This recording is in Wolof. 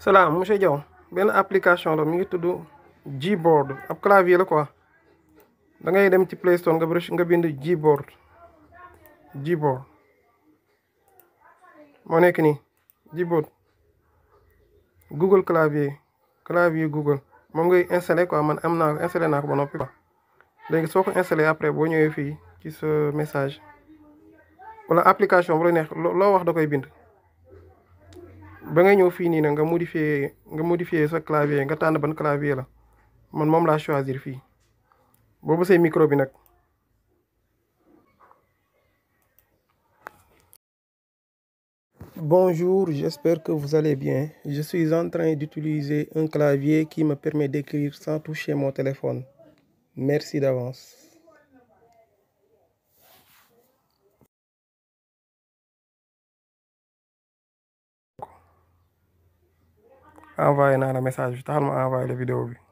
salaam monsieur Diaw benn application la mi ngi tudd Gboard ab clavier la quoi da ngay dem ci Play Store nga bërëb nga bind Gboard Gboard moo nekk nii Gboard Google clavier clavier Google moom ngay installé quoi man am naa installé naa ko ba noppi quoi léegi soo ko installé après boo ñëwee fii ci sa message wala application bu la neex loo wax da koy bind. ba nga ñëw fii nii nag nga modifier nga modifier sa clavier nga tànn ban clavier la man moom laa choisir fii boobu say micro bi nag Bonjour, j'espère que vous allez bien. Je suis en train d'utiliser un clavier qui me permet d'écrire sans toucher mon téléphone. Merci d'avance. envoyé naa la message bi taxal ma envoyé la vidéo bi